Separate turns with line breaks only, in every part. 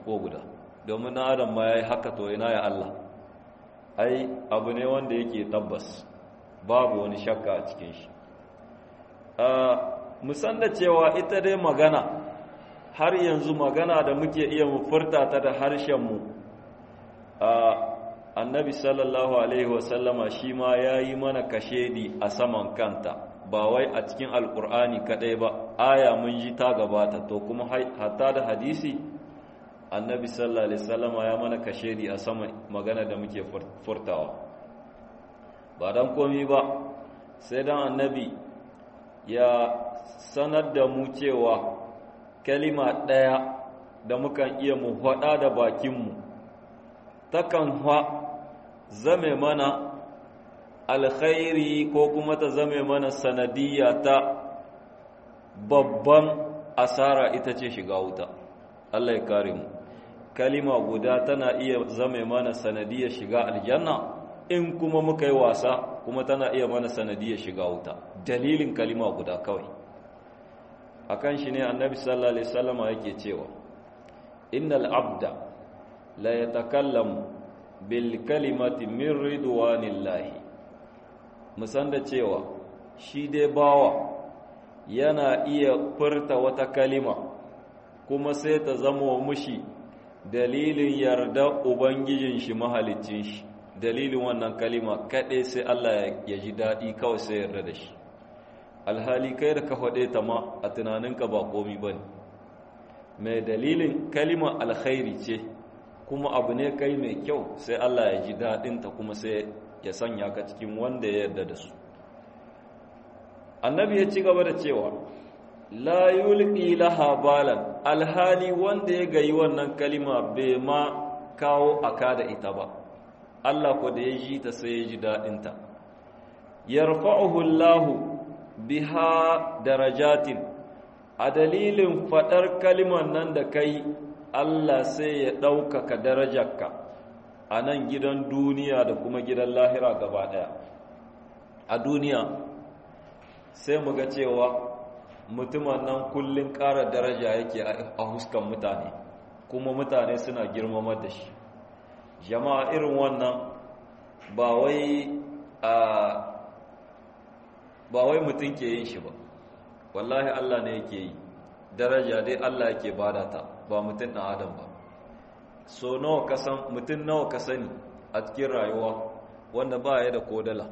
ko guda domin na adam ma ya yi haka to ina ya Allah ai abu ne wanda yake tabbas babu wani shakka a cikin shi musan da cewa ita dai magana har yanzu magana da muke iya mu furta ta da harshenmu annabi sallallahu alaihi wasallama shi ma ya yi mana kashedi a saman kanta ba wai a cikin alkur'ani kadai ba aya mun ji ta gabata to kuma hatta da hadisi annabi sallallahu alaihi wasallama ya mana kashedi a saman magana da muke furtawa ba dan komi ba sai dan annabi ya sanar da mu cewa kalima ɗaya da mukan iya mu faɗa da bakinmu takan ha zame mana alkhairi ko kuma ta zame mana sanadiyya ta babban asara ita ce shiga wuta Allah ya kare mu kalima guda tana iya zame mana sanadiyya shiga aljanna in kuma muka yi wasa kuma tana iya mana sanadiyar shiga wuta dalilin kalima guda kawai akan shi ne annabi sallallahu alaihi wasallam yake cewa innal abda la yatakallamu bil kalimati min ridwanillahi musan da cewa shi dai bawa yana iya furta wata kalima kuma sai ta zama mushi dalilin yarda ubangijin shi mahalicin shi dalilin wannan kalima kaɗai sai Allah ya ji daɗi kawai sai yarda da shi alhali kai da ka faɗe ta ma a tunaninka ba komi ba ne mai dalilin kalima alkhairi ce kuma abu ne kai mai kyau sai Allah ya ji daɗinta kuma sai ya sanya ka cikin wanda ya yarda da su annabi ya ci gaba da cewa la yulqi laha balan alhali wanda ya gayi wannan kalima bai ma kawo aka da ita ba Allah ko da ya ji ta sai ya ji daɗinta yarfa'uhu Allahu biha darajatin a dalilin faɗar kalimar nan da kai Allah sai ya ɗaukaka darajarka a nan gidan duniya da kuma gidan lahira gaba ɗaya a duniya sai mu ga cewa mutumin nan kullum ƙara daraja yake a huskan mutane kuma mutane suna girmamar da shi jama'a irin wannan ba wai a ba wai mutum ke yin shi ba wallahi Allah ne yake yi daraja dai Allah yake bada ta ba mutum ɗan adam ba so nawa ka san mutum nawa ka sani a cikin rayuwa wanda ba ya da kodala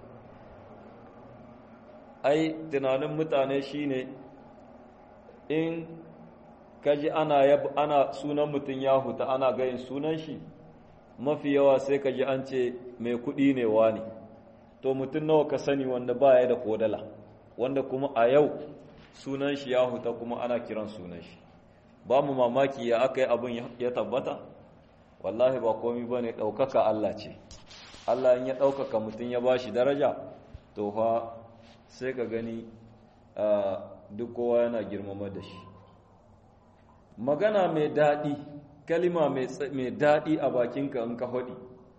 ai tunanin mutane shine in kaji ana yab ana sunan mutum ya huta ana gayin sunan shi mafi yawa sai kaji an ce mai kuɗi ne wani to mutum nawa ka sani wanda ba ya da kodala wanda kuma a yau sunan shi ya huta kuma ana kiran sunan shi ba mu mamaki ya aka yi abin ya tabbata wallahi ba komi ba ne ɗaukaka Allah ce Allah in ya ɗaukaka mutum ya ba shi daraja to fa sai ka gani duk kowa yana girmama da shi magana mai daɗi kalima mai daɗi a bakinka in ka faɗi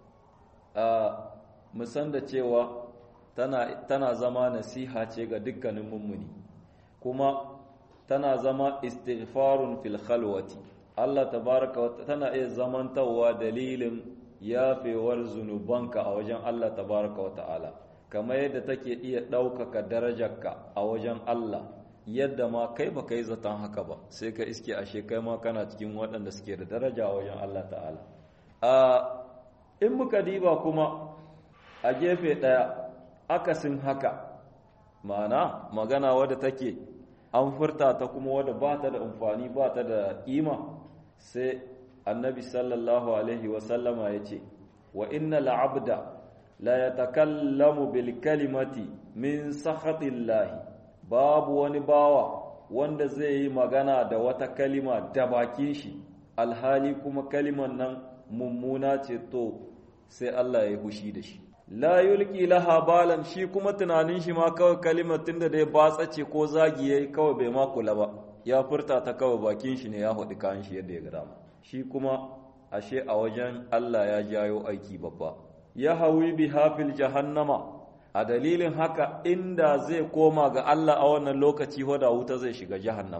musan da cewa tana zama nasiha ce ga dukkanin mummuni kuma tana zama istighfarun fil khalwati Allah tabaraka wa tana iya zamantawa dalilin yafewar zunubanka a wajen Allah tabaraka wa ta'ala kamar yadda take iya ɗaukaka darajarka a wajen Allah yadda ma kai ba kai zaton haka ba sai ka iske ashe kai ma kana cikin waɗanda suke da daraja a wajen Allah ta'ala a in muka diba kuma a gefe ɗaya akasin haka ma'ana magana wadda take an furta ta kuma wadda ba ta da amfani ba ta da ƙima sai annabi sallallahu alaihi wasallama ya ce wa inna la'abda la ya takallamu bil kalimati min sakhatillahi babu wani bawa wanda zai yi magana da wata kalima da bakin shi alhali kuma kaliman nan mummuna ce to sai Allah ya hushi da shi la yulki laha balan shi kuma tunanin shi ma kawai kalimar tunda dai batsa ce ko zagi yayi kawai bai ma kula ba ya furta ta kawai bakin shi ne ya hudi kan shi yadda ya ga dama shi kuma ashe a wajen Allah ya jayo aiki babba ya hawi bi hafil jahannama a dalilin haka inda zai koma ga Allah a wannan lokaci hoda wuta zai shiga jahannama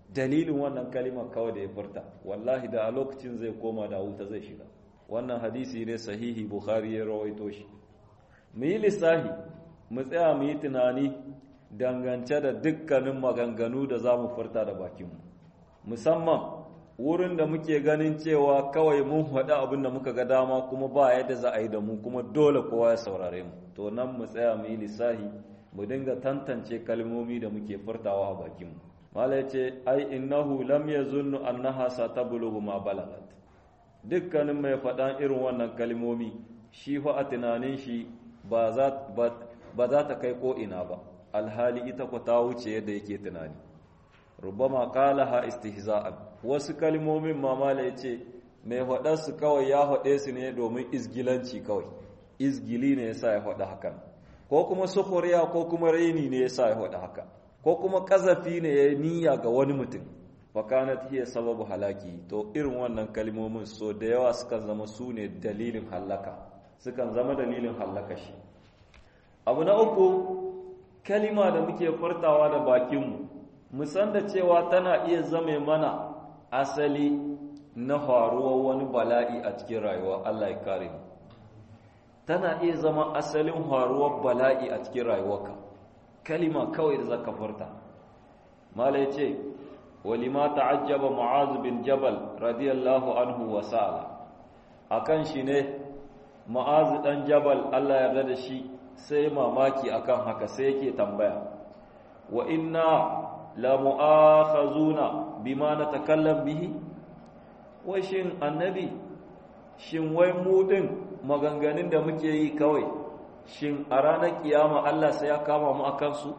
dalilin wannan kalimar kawai da ya furta wallahi da a lokacin zai koma da wuta zai shiga wannan hadisi ne sahihi bukhari ya rawaito shi mu yi lissahi mu tsaya mu yi tunani dangance da dukkanin maganganu da za mu furta da bakinmu musamman wurin da muke ganin cewa kawai mun faɗi abin da muka ga dama kuma ba yadda za a yi da mu kuma dole kowa ya saurare mu to nan mu tsaya mu yi lissahi mu dinga tantance kalmomi da muke furtawa a bakinmu mala ce ai innahu lam yazunnu annaha satablughu ma balagat dukkanin mai faɗan irin wannan kalmomi shi fa a tunanin shi ba za ba za ta kai ko ina ba alhali ita ku ta wuce yadda yake tunani rubama qalaha istihza'an wasu kalmomin mamala yace mai faɗar su kawai ya faɗe su ne domin izgilanci kawai izgili ne yasa ya faɗa hakan ko kuma sukhuriya ko kuma raini ne yasa ya faɗa haka ko kuma kazafi ne ya niyya ga wani mutum fakanat hiya sababu halaki to irin wannan kalmomin so da yawa sukan zama su ne dalilin halaka sukan zama dalilin halaka shi abu na uku kalima da muke furtawa da bakinmu mu san da cewa tana iya zame mana asali na faruwar wani bala'i a cikin rayuwa Allah ya kare mu tana iya zama asalin faruwar bala'i a cikin rayuwarka kalima kawai da zaka furta mala yace walima ta'ajjaba mu'az bin jabal radiyallahu anhu wa sa'ala akan shi ne mu'az dan jabal Allah ya yarda da shi sai mamaki akan haka sai yake tambaya wa inna la mu'akhazuna bima natakallam bihi wai shin annabi shin wai mu din maganganun da muke yi kawai shin a ranar kiyama Allah sai ya kama mu akan su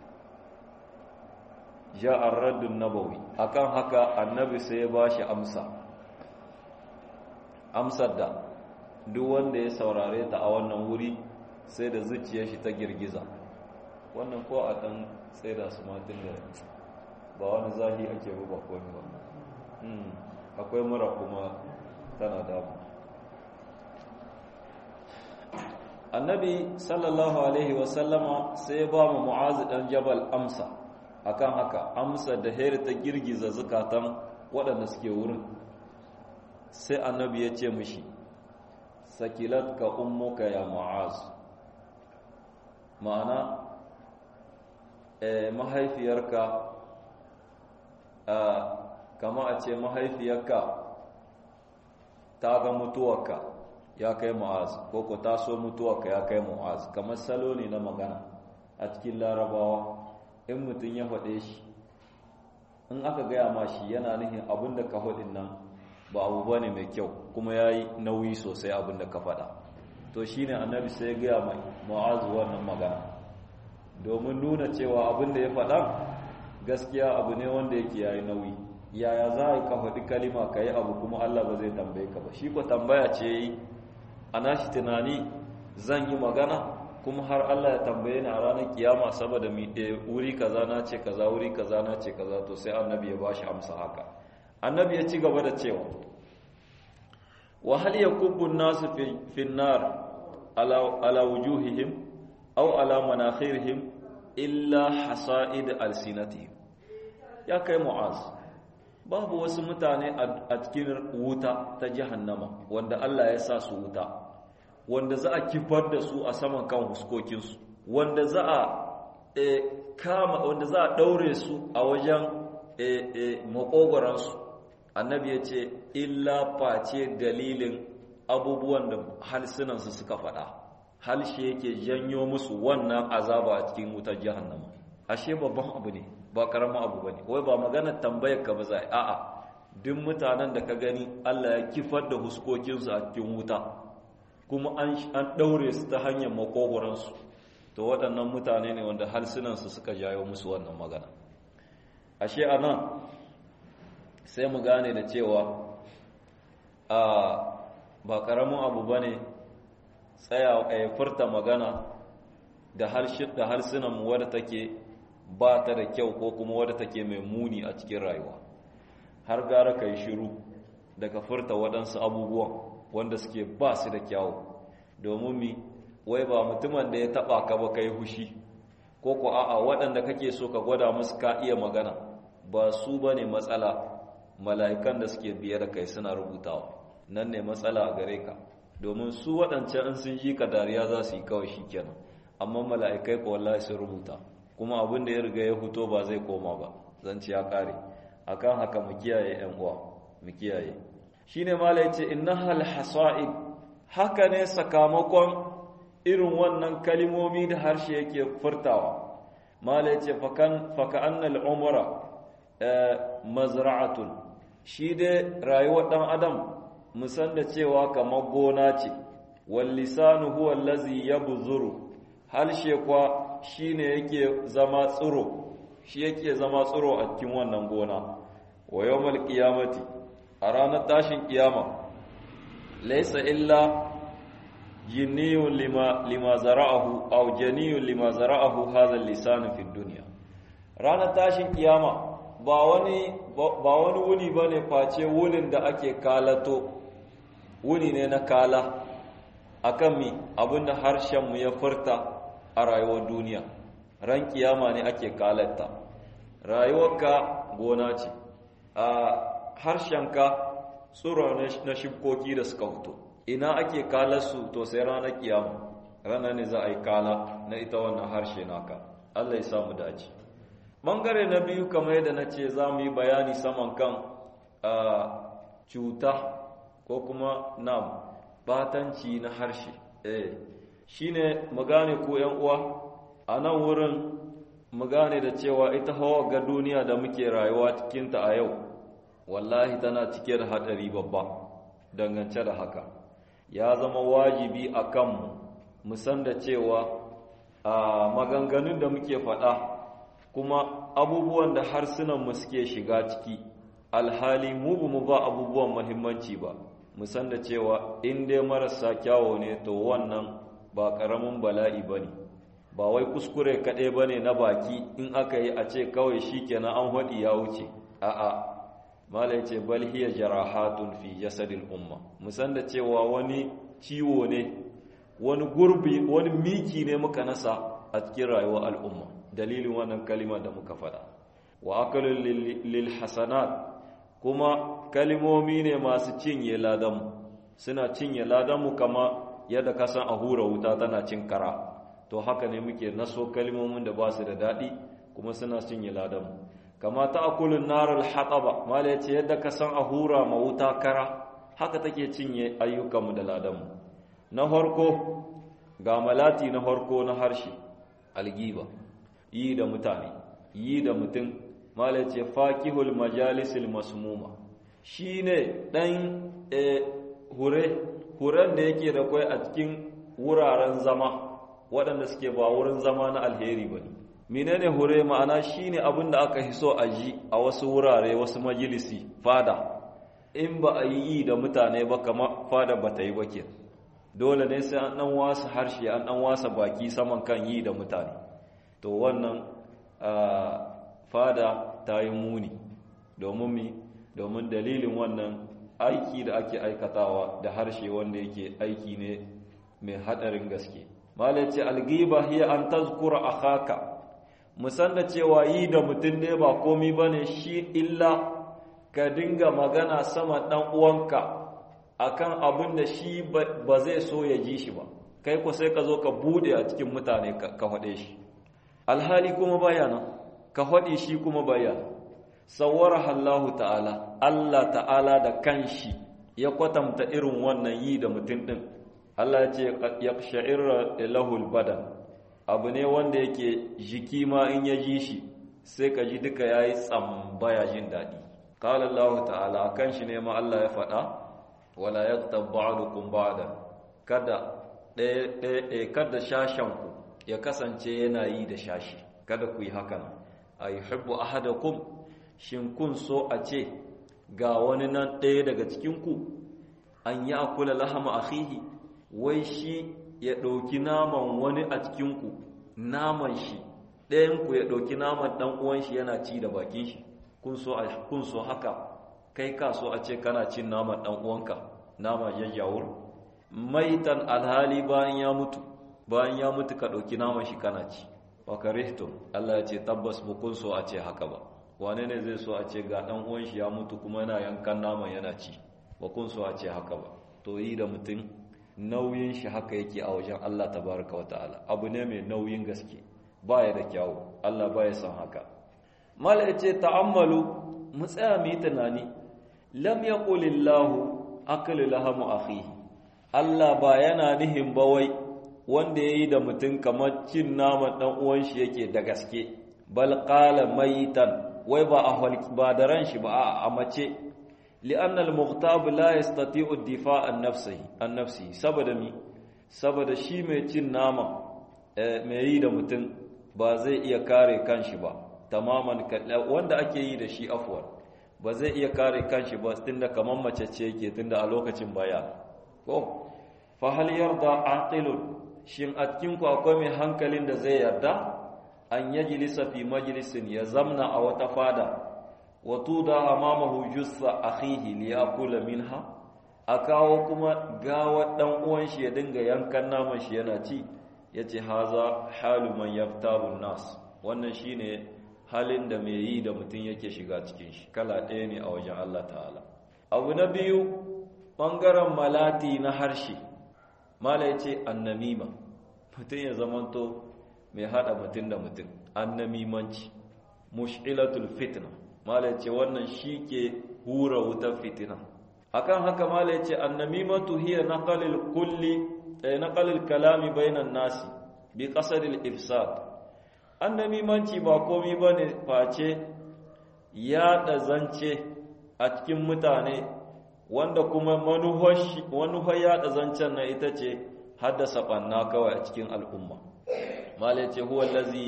ja'ar raddun nabawi akan haka annabi sai ya bashi amsa amsar da duk wanda ya saurare ta a wannan wuri sai da zuciyar shi ta girgiza wannan ko a dan tsaida su matin da ba wani zahi ake ruba ko ba akwai mura kuma tana damu annabi sallallahu alaihi wasallama sai ya ba mu mu'azi dan jabal amsa akan haka amsa da heri ta girgiza zukatan waɗanda suke wurin sai annabi ya ce mishi sakilat ka ummuka ya mu'az ma'ana eh, mahaifiyarka kama a ce mahaifiyarka ta ga mutuwarka ya kai mu'az ko ko ta so mutuwarka ya kai mu'az kamar salo ne na magana a cikin larabawa in mutum ya faɗe shi in aka gaya ma shi yana nufin abin da ka faɗin nan ba abu ba ne mai kyau kuma ya yi nauyi sosai abin da ka faɗa to shi ne annabi sai ya gaya mai mu'azu wannan magana domin nuna cewa abin da ya faɗa gaskiya abu ne wanda yake ya yi nauyi yaya za a yi ka faɗi kalima ka yi abu kuma allah ba zai tambaye ka ba shi ko tambaya ce yi a nashi tunani zan yi magana kuma har Allah ya tambaye ni a ranar kiyama saboda mi wuri kaza na ce kaza wuri kaza na ce kaza to sai annabi ya bashi amsa haka annabi ya ci gaba da cewa wa hal yakubbu an-nasu fi an-nar ala ala wujuhihim aw ala manakhirihim illa hasa'id alsinatihim ya kai mu'az babu wasu mutane a cikin wuta ta jahannama wanda Allah ya sa su wuta wanda za a kifar da su a saman kan huskokinsu wanda za a kama wanda za a daure su a wajen makogoransu annabi ya ce illa face dalilin abubuwan da halsunansu suka faɗa halshe yake janyo musu wannan azaba a cikin wutar jahannama ashe babban abu ne ba karamin abu bane wai ba maganar tambayar ka ba za a'a duk mutanen da ka gani Allah ya kifar da huskokinsu a cikin wuta kuma an ɗaure su ta hanyar makogoransu to waɗannan mutane ne wanda harsunansu suka jayo musu wannan magana ashe a nan sai mu gane da cewa a ba ƙaramin abu ba ne tsaya a furta magana da harsunanmu wadda take ba ta da kyau ko kuma wadda take mai muni a cikin rayuwa har gara ka yi shiru daga furta waɗansu abubuwan wanda suke ba su da kyawu domin mi wai ba mutumin da ya taba ka ba kai hushi ko ko a'a waɗanda kake so ka gwada musu ka iya magana ba su ba ne matsala mala'ikan da suke biye da kai suna rubutawa nan ne matsala a gare ka domin su waɗancan in sun ji ka dariya za su yi kawai shi kenan amma mala'ikai ko wallahi sun rubuta kuma abin da ya riga ya fito ba zai koma ba zan ci ya kare akan haka mu kiyaye yan uwa mu kiyaye shine mala yace innahal hasaid haka ne sakamakon irin wannan kalimomi da harshe yake furtawa mala yace fakan faka annal umra mazra'atun shi dai rayuwar dan adam musan da cewa kamar gona ce wal lisanu huwa allazi yabzuru halshe kwa shine yake zama tsiro shi yake zama tsiro a cikin wannan gona wa yawmal qiyamati a ranar tashin kiyama laysa illa jinniyun lima lima zara'ahu aw janiyun lima zara'ahu hadha al-lisan fi dunya ranar tashin kiyama ba wani ba wani wuni bane face wunin da ake kalato wuni ne na kala akan mi abinda harshen mu ya furta a rayuwar duniya ran kiyama ne ake kalatta rayuwarka gona ce a harshenka tsoro na shibkoki da suka fito ina ake kalarsu to sai ranar kiyama ranar ne za a yi kala na ita wannan harshe naka Allah ya samu dace bangare na biyu kamar yadda na ce za mu yi bayani saman kan cuta ko kuma na batanci na harshe eh shine mu gane ko yan uwa a nan wurin mu gane da cewa ita hawa ga duniya da muke rayuwa cikinta a yau wallahi tana cike da hadari babba dangance da haka ya zama wajibi a kanmu mu san da cewa a maganganun da muke faɗa kuma abubuwan da harsunanmu suke shiga ciki alhali mu ba mu ba abubuwan muhimmanci ba mu san da cewa in dai marasa kyawo ne to wannan ba ƙaramin bala'i ba ne ba wai kuskure kaɗai ba ne na baki in aka yi a ce kawai shi kenan an haɗi ya wuce a'a malai ce bal hiya jarahatun fi jasadil umma musan da cewa wani ciwo ne wani gurbi wani miki ne muka nasa a cikin rayuwar al'umma dalilin wannan kalima da muka faɗa wa akalul lil hasanat kuma kalimomi ne masu cinye ladanmu suna cinye ladanmu kama yadda kasan a hura wuta tana cin kara to haka ne muke naso kalmomin da ba su da daɗi kuma suna cinye ladanmu kama ta akulun narar haɗaba mala ya ce yadda ka san a hura ma wuta kara haka take cinye ayyukanmu da ladanmu na harko ga malati na harko na harshe algiba yi da mutane yi da mutum mala ya ce fakihul majalisil masmuma shi ne ɗan hure huren da yake da kwai a cikin wuraren zama waɗanda suke ba wurin zama na alheri ba ne menene hure ma'ana shine abin da aka hiso a ji a wasu wurare wasu majalisi fada in ba a yi da mutane ba kama fada ba ta yi ba ke dole ne sai an ɗan wasa harshe an ɗan wasa baki saman kan yi da mutane to wannan fada ta yi muni domin mi domin dalilin wannan aiki da ake aikatawa da harshe wanda yake aiki ne mai haɗarin gaske malace algiba hiya an tazkura akhaka musan da cewa yi da mutum ne ba komi bane shi illa ka dinga magana sama dan uwanka akan abin da shi ba zai so ya ji shi ba kai ko sai ka zo ka bude a cikin mutane ka faɗe shi alhali kuma bayana ka faɗi shi kuma bayana sawwara Allahu ta'ala Allah ta'ala da kanshi ya kwatanta irin wannan yi da mutum din Allah ya ce yaqsha'irra lahul badan abu ne wanda yake jiki ma in ya ji shi sai ka ji duka yayi tsambaya jin dadi qala Allah ta'ala kan shi ne ma Allah ya faɗa wala yaqtab ba'dukum ba'dan kada ɗaya ɗaya kada shashan ku ya kasance yana yi da shashi kada ku yi hakan ayuhibbu ahadakum shin kun so a ce ga wani nan ɗaya daga cikin ku an yi akula lahama akhihi wai shi ya ɗauki naman wani a cikinku naman shi ɗayanku ya ɗauki naman ɗan uwan shi yana ci da bakin shi kun so haka kai ka so a ce kana cin naman ɗan uwanka nama jajjawur maitan alhali bayan ya mutu bayan ya mutu ka ɗauki naman shi kana ci wa karihtum Allah ya ce tabbas mu kun so a ce haka ba wane ne zai so a ce ga dan uwan shi ya mutu kuma yana yankan naman yana ci ba kun so a ce haka ba to yi da mutum nauyin shi haka yake a wajen Allah tabaraka wata'ala abu ne mai nauyin gaske baya da kyawu Allah baya son haka mala yace ta'ammalu mu tsaya mu yi tunani lam yaqulillahu aklu lahamu akhihi Allah ba yana nihin ba wai wanda yayi da mutum kamar cin naman dan uwan shi yake da gaske bal qala mayitan wai ba a ba da ran shi ba a mace li'anna al-mughtab la yastati'u ad-difa' an nafsihi an nafsihi saboda mi saboda shi mai cin nama mai yi da mutum ba zai iya kare kanshi ba tamaman wanda ake yi da shi afwan ba zai iya kare kanshi ba tunda kaman mace ce yake tunda a lokacin baya ko fa hal yarda aqilun shin a cikin ku akwai mai hankalin da zai yarda an yajlisa fi majlisin ya zamna a wata fada wa tuda amamahu jussa akhihi li yakula minha a kawo kuma gawa dan uwan shi ya dinga yankan naman shi yana ci yace haza halu man yaftaru nas wannan shine halin da mai yi da mutum yake shiga cikin shi kala ɗaya ne a wajen Allah ta'ala abu na biyu ɓangaren malati na harshe mala ya ce annamima mutum ya zamanto mai haɗa mutum da mutum annamimanci mush'ilatul fitna mala ya ce wannan shi ke hura wutar fitina akan haka mala ya ce annamimatu hiya naqalil kulli naqalil kalami bainan nasi bi qasadil ifsad annamimanci ba komi ba ne face yaɗa zance a cikin mutane wanda kuma manuhar yaɗa zancen na ita ce haddasa ɓanna kawai a cikin al'umma mala ce huwa lazi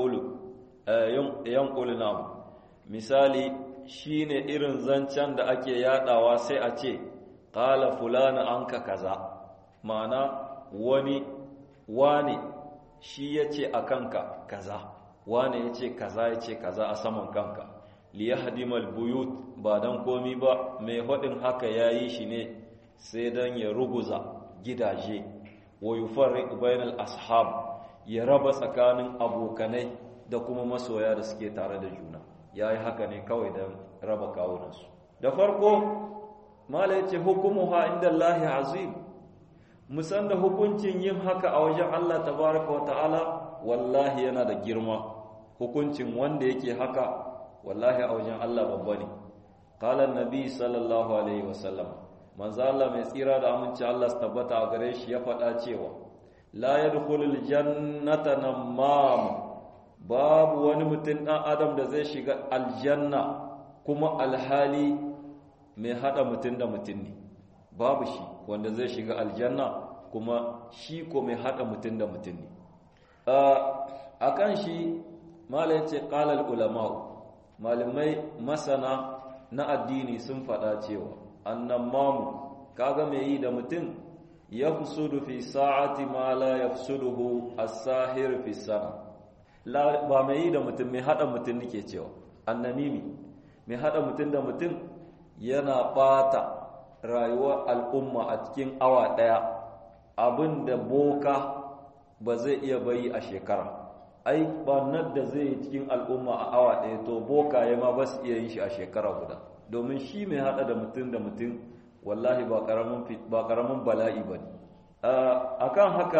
yankulu namu misali shi ne irin zancen da ake yaɗawa sai a ce ƙala fulani an ka kaza ma'ana wani wane shi ya ce a kanka kaza wane ya ce kaza ya ce kaza a saman kanka liyahdimal buyut ba dan komi ba mai haɗin haka ya yi shi ne sai dan ya ruguza gidaje wa yufarriq bainal ashab ya raba tsakanin abokanai da kuma masoya da suke tare da juna yayi haka ne kawai dan raba kawunansu da farko mala yace hukumuha indallahi azim musan da hukuncin yin haka a wajen Allah tabaraka wa ta'ala wallahi yana da girma hukuncin wanda yake haka wallahi a wajen Allah babba ne qala annabi sallallahu alaihi wasallam manzo Allah mai tsira da aminci Allah su tabbata a gare shi ya faɗa cewa la yadkhulul jannata namam babu wani mutum dan adam da zai shiga aljanna kuma alhali mai hada mutum da mutum ne babu shi wanda zai shiga aljanna kuma shi ko mai hada mutum da mutum ne a kan shi malai ce ƙalal ulama'u malamai masana na addini sun faɗa cewa annan mamu kaga mai yi da mutum ya fusudu fi sa'ati ma la ya fusuduhu as-sahir fi sana ba mai yi da mutum mai hada mutum nake cewa annamimi mai hada mutum da mutum yana ɓata rayuwar al'umma a cikin awa ɗaya abin da boka ba zai iya bayi a shekara ai ɓarnar da zai yi cikin al'umma a awa ɗaya to boka ya ma ba su iya yin shi a shekara guda domin shi mai haɗa da mutum da mutum wallahi ba ƙaramin bala'i ba ne a kan haka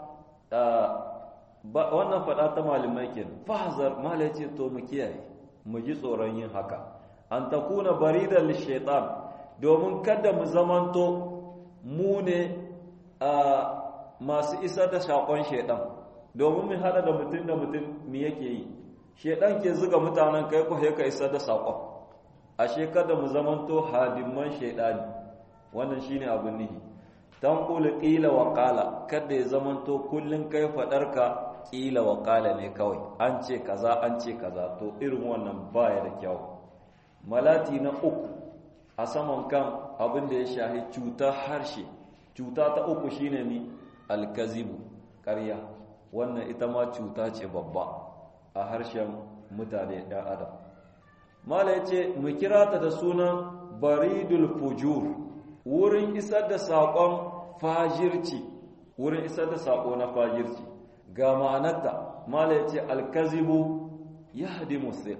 wannan faɗa ta malamai ke fahazar malai ce to mu kiyaye mu ji tsoron yin haka an takuna baridar shaitan domin kada mu zamanto mu ne masu isar da shakon shaidan domin mu hada da mutum da mutum mi yake yi shaidan ke zuga mutanen kai ko ka isar da sakon ashe kada mu zamanto hadimman shaidani wannan shine abin nihi tanqulu qila wa qala kada ya zamanto kullun kai fadarka qila wa qala ne kawai an ce kaza an ce kaza to irin wannan baya da kyau malati na uku a saman kan abin da ya shahi cuta harshe cuta ta uku shine ni alkazibu ƙarya wannan ita ma cuta ce babba a harshen mutane ɗan adam mala ya ce mu kira ta da sunan baridul fujur wurin isar da saƙon fajirci wurin isar da saƙo na fajirci ga ma'anarta mala ya ce alkazibu ya hadi musika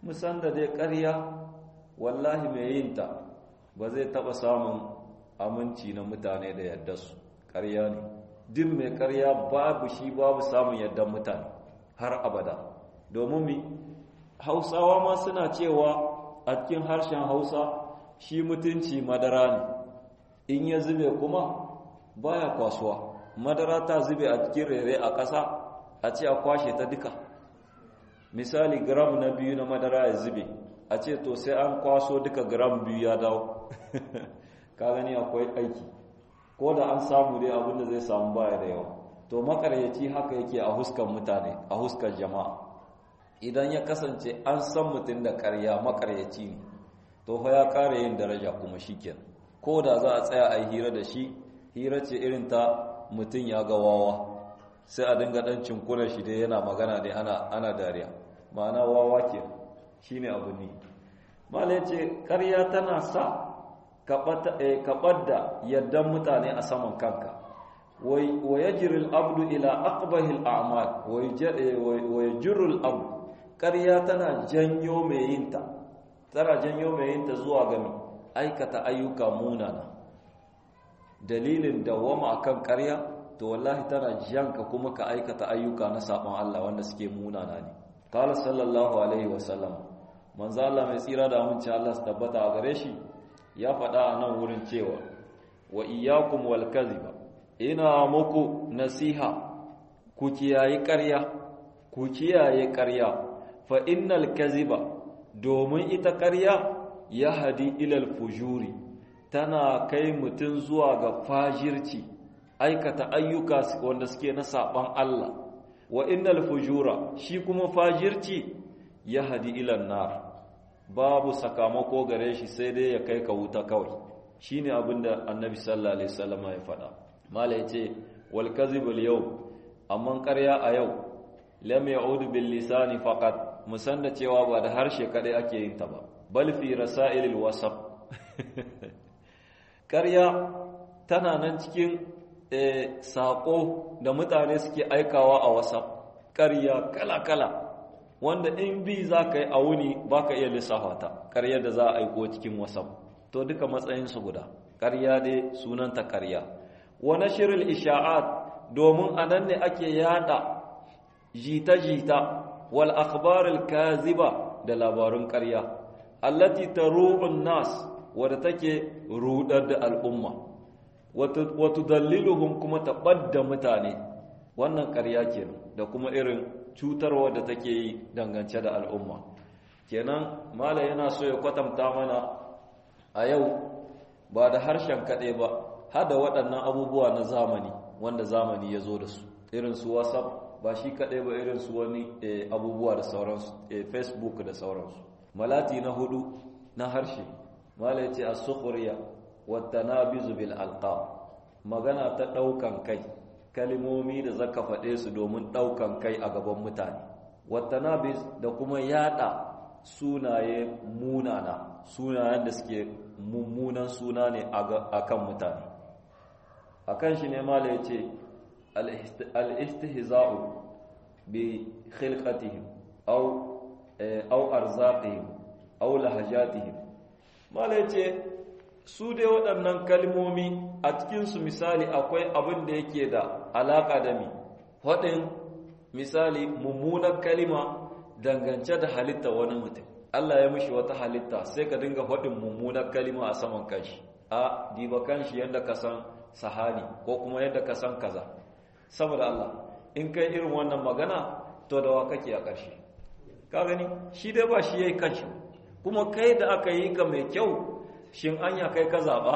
musan da dai ƙarya wallahi mai yin ta ba zai taɓa samun aminci na mutane da yadda su ƙarya ne duk mai ƙarya babu shi babu samun yadda mutane har abada domin mi hausawa ma suna cewa a cikin harshen hausa shi mutunci madara ne in ya zube kuma baya kwasuwa madara ta zube a cikin rere a ƙasa a ce a kwashe ta duka misali gram na biyu na madara ya zube a ce to sai an kwaso duka gram biyu ya dawo ka gani akwai aiki ko da an samu dai abinda zai samu baya da yawa to makaryaci haka yake a huskan mutane a huskan jama'a idan ya kasance an san mutum da karya makaryaci ne to fa ya ƙara yin daraja kuma shikenan ko da za a tsaya a yi hira da shi hira ce irin ta mutum ya ga wawa sai a dinga dan cinkunan shi dai yana magana dai ana ana dariya ma'ana wawa ke shine abu ne mala yace ƙarya tana sa kaɓar da yardan mutane a saman kanka wa yajri al-abdu ila aqbahi al-a'mal wa yajru al-abdu ƙarya tana janyo mai yinta tana janyo mai yinta zuwa ga aikata ayyuka munana dalilin dawama akan ƙarya to wallahi tana janka kuma ka aikata ayyuka na sabon Allah wanda suke munana ne qala sallallahu alaihi wasallam manzo Allah mai tsira da aminci Allah su tabbata a gare shi ya faɗa a nan wurin cewa wa iyyakum wal kadhiba ina muku nasiha ku kiyaye ƙarya ku kiyaye ƙarya fa innal kadhiba domin ita ƙarya ya hadi ilal fujuri tana kai mutum zuwa ga fajirci aikata ayyuka wanda suke na saban Allah wa innal fujura shi kuma fajirci ya hadi ilan nar babu sakamako gare shi sai dai ya kai ka wuta kawai shine abinda annabi sallallahu alaihi wasallam ya faɗa mala yace wal kadhibul yau amma ƙarya a yau lam ya'ud bil lisani faqat musanna cewa ba da harshe kadai ake yin ta ba bal fi rasailil wasaf ƙarya tana nan cikin saƙo da mutane suke aikawa a wasaf ƙarya kala-kala wanda in bi za ka yi a wuni ba ka iya lissafa ta ƙarya da za a aiko cikin wasaf to duka matsayinsu guda ƙarya dai sunanta ƙarya wani shirin isha'at domin a nan ne ake yada jita-jita wal akhbaril kaziba da labarun ƙarya allati taru'un nas wadda take rudar da al'umma wato daliluhum kuma taɓadda mutane wannan ƙarya ke da kuma irin cutarwa da take yi dangance da al'umma kenan mala yana so ya kwatanta mana a yau ba da harshen kaɗai ba hada waɗannan abubuwa na zamani wanda zamani ya zo da su irin su whatsapp ba shi kaɗai ba irin su wani abubuwa da sauransu facebook da sauransu malati na hudu na harshe mala ya ce a sukhriya wattanabizu bil alqab magana ta daukan kai kalimomi da zaka faɗe su domin daukan kai a gaban mutane wattanabiz da kuma yada sunaye munana sunayen da suke mummunan suna ne a kan mutane akan shi ne mala yace al-istihza'u bi khilqatihim aw aw arzaqihim aw lahajatihim mala yace su dai waɗannan kalmomi a cikinsu misali akwai abin da yake da alaƙa da mi faɗin misali mummunar kalima dangance da halitta wani mutum Allah ya mishi wata halitta sai ka dinga faɗin mummunar kalima a saman kanshi a diba kanshi yadda ka san sahani ko kuma yadda ka san kaza saboda Allah in kai irin wannan magana to da wa kake a ƙarshe ka gani shi dai ba shi yayi kanshi kuma kai da aka yi ka mai kyau shin anya kai ka zaɓa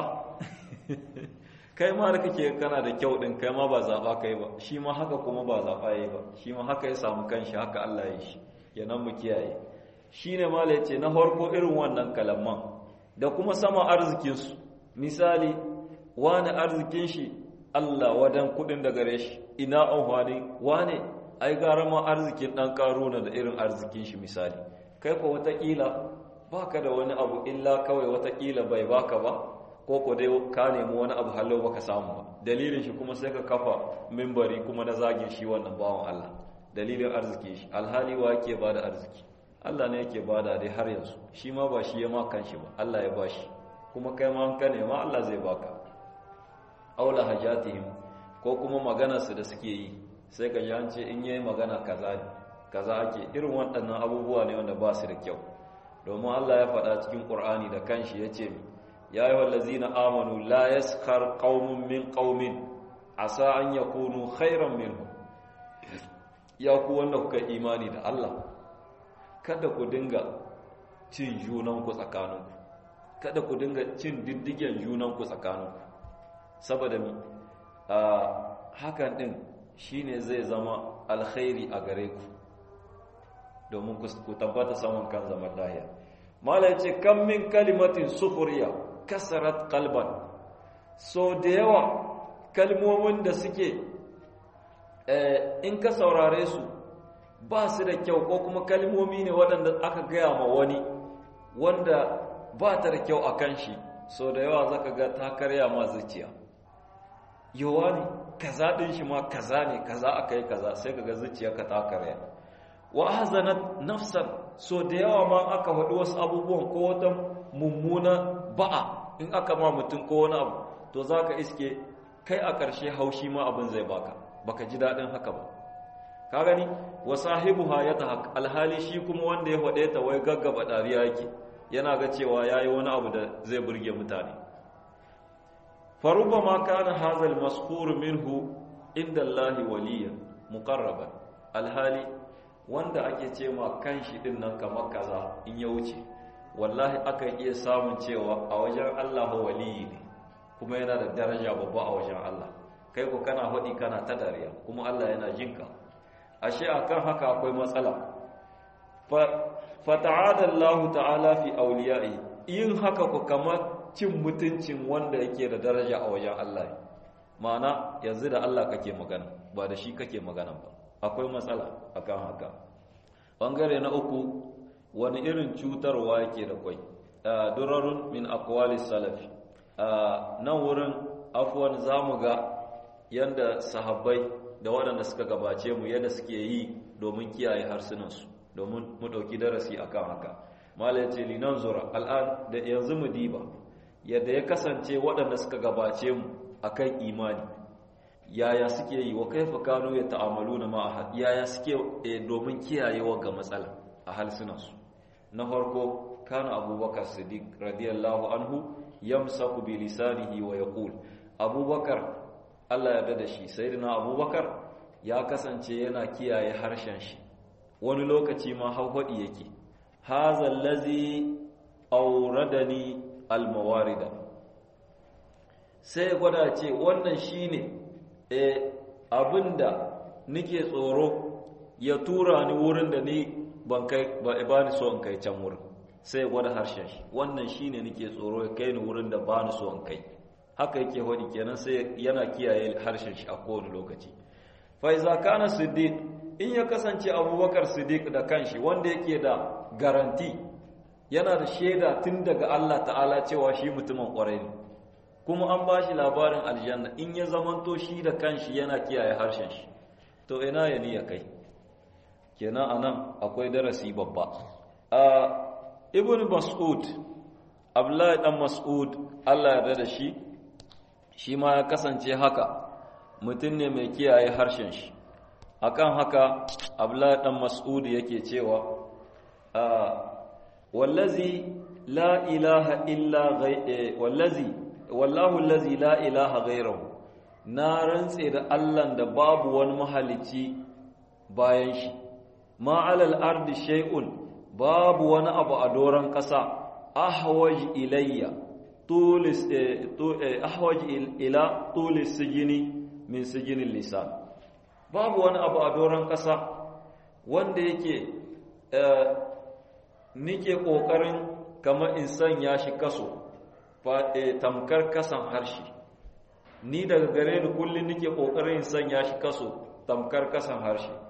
kai ma da kake kana da kyau ɗin kai ma ba zaɓa kai ba shi ma haka kuma ba zaɓa ya yi ba shi ma haka ya samu kanshi haka Allah ya yi shi yanan mu kiyaye shi ne ma ce na farko irin wannan kalamman da kuma sama arzikinsu misali wani arzikin shi Allah wadan kuɗin da gare shi ina amfani wane ai gara ma arzikin ɗan ƙaruna da irin arzikin shi misali kai ko wataƙila baka da wani abu illa kawai watakila bai baka ba ko ko dai ka nemi wani abu hallo baka samu ba dalilin shi kuma sai ka kafa mimbari kuma na zagin shi wannan bawan Allah dalilin arziki shi alhali wa yake ba da arziki Allah ne yake bada dai har yanzu shi ma ba shi ya ma kanshi ba Allah ya bashi kuma kai ma an ka nema Allah zai baka aula hajatihim ko kuma maganarsu da suke yi sai ka ji an ce in yayi magana kaza ne kaza ake irin waɗannan abubuwa ne wanda ba su da kyau domin Allah ya faɗa cikin Qur'ani da kanshi yace ya ayyuhal ladzina amanu la yaskhar qaumun min qaumin asa an yakunu khairan minhum ya ku wanda kuka imani da Allah kada ku dinga cin junanku tsakaninku kada ku dinga cin diddigen junanku tsakaninku saboda mi hakan din shine zai zama alkhairi a gare ku domin ku tabbata saman kan zaman lahiya mala yace kam min kalimatin sufuriya kasarat qalban so da yawa kalmomin da suke in ka saurare su ba su da kyau ko kuma kalmomi ne waɗanda aka gaya ma wani wanda ba ta da kyau a kan shi so da yawa zaka ga ta karya ma zuciya yawa ne kaza ɗin shi ma kaza ne kaza aka yi kaza sai ka ga zuciya ka ta karya wa hazanat nafsan so da yawa ma aka faɗi wasu abubuwan ko wata mummuna ba'a in aka ma mutum ko wani abu to za ka iske kai a ƙarshe haushi ma abin zai baka baka ji daɗin haka ba ka gani wa sahibuha ya ta alhali shi kuma wanda ya faɗe ta wai gaggaba ɗariya yake yana ga cewa ya yi wani abu da zai burge mutane faruba ma kana hazal maskuru minhu inda Allahi waliyan muqarraban alhali wanda ake ce ma kan shi din nan kamar kaza in ya wuce wallahi aka iya samun cewa a wajen Allah waliyi ne kuma yana da daraja babba a wajen Allah kai ko kana faɗi kana ta dariya kuma Allah yana jinka ashe akan haka akwai matsala fa ta'ala Allah ta'ala fi awliya'i yin haka ko kamar cin mutuncin wanda yake da daraja a wajen Allah ma'ana yanzu da Allah kake magana ba da shi kake magana ba akwai matsala akan haka bangare na uku wani irin cutarwa yake da kwai durarun min aqwalis salafi nan wurin afwan zamu ga yanda sahabbai da waɗanda suka gabace mu yadda suke yi domin kiyaye harsunansu domin mu ɗauki darasi akan haka mala ya ce linan zura al'an da yanzu mu diba yadda ya kasance waɗanda suka gabace mu akan imani yaya suke yi wa kaifa kanu ya ta'amalu na ma'aha yaya suke domin kiyayewa ga matsala a halsunansu na farko kana abubakar siddiq radiyallahu anhu yamsaku bi lisanihi wa yaqul abubakar Allah ya da shi sayyidina abubakar ya kasance yana kiyaye harshen shi wani lokaci ma hauhadi yake hadha allazi awradani almawarida sai gwada ce wannan shine eh abinda nike tsoro ya tura ni wurin da ni ban kai ba ni so in kai can wurin sai gwada harshen shi wannan shine nike tsoro ya kai ni wurin da ba ni so in kai haka yake hodi kenan sai yana kiyaye harshen shi a kowane lokaci fa iza kana siddiq in ya kasance abubakar siddiq da kanshi wanda yake da garanti yana da shaida tun daga Allah ta'ala cewa shi mutumin kwarai ne kuma an ba shi labarin aljanna in ya zamanto shi da kanshi yana kiyaye harshen shi to ina ya ni ya kai kenan anan akwai darasi babba a ibn mas'ud abdullahi dan mas'ud Allah ya da shi shi ma ya kasance haka mutum ne mai kiyaye harshen shi akan haka abdullahi dan mas'ud yake cewa wallazi la ilaha illa wallazi wallahu allazi la ilaha ghayruhu na rantse da Allah da babu wani mahalicci bayan shi ma alal ardi shay'un babu wani abu a doran kasa ahwaj ilayya tulis ahwaj ila tulis sijini min sijinin lisan babu wani abu a doran kasa wanda yake nike kokarin kamar in sanya shi kaso tamkar kasan harshe ni daga gare ni kullum nike kokarin sanya shi kaso tamkar kasan harshe